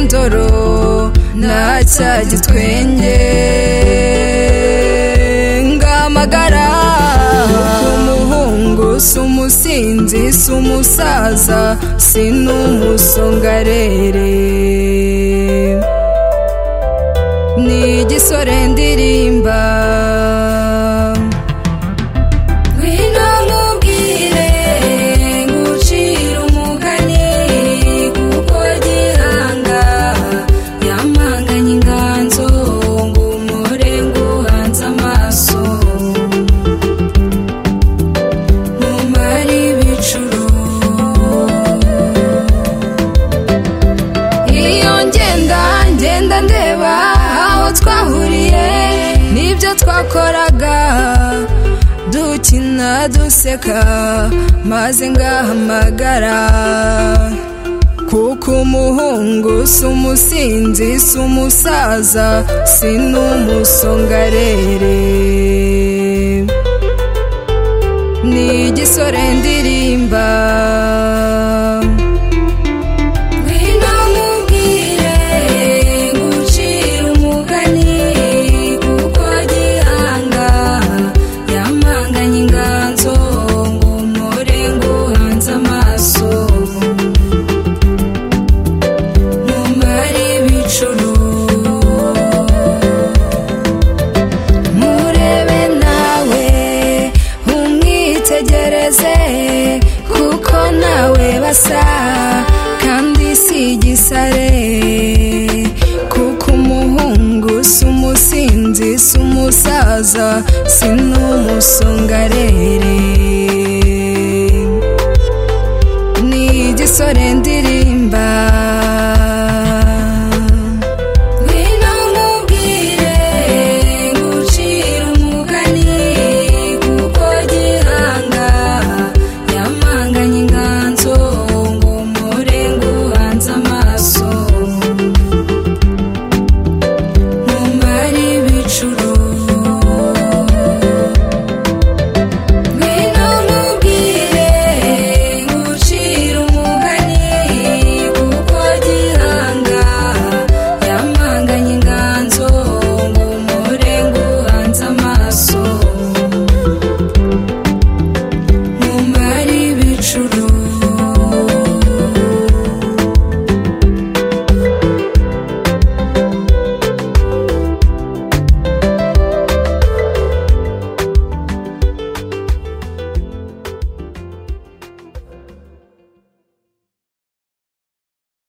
indoro nta cyagitwenge ngamagara umuhungu si umusinzi si umusaza si n'umusongarere ni igisore ndirimba ngwino nkubwire ngucire umugani kuko gihanga yamanganye inganzo ngo umure nguhanze amaso mumare ibicuro iyo ngenda ngenda ndeba aho twahuriye n'ibyo twakoraga dukina duseka maze ngahamagara kuko umuhungu si umusinzi si umusaza si n'umusongarere ni igisore ndirimba ngwino nkubwire ngucire umugani kuko gihanga yamanganye inganzo ngo umure nguhanze amaso mumare ibicuro murebe nawe umwitegereze kuko nawe basa kandi si igisare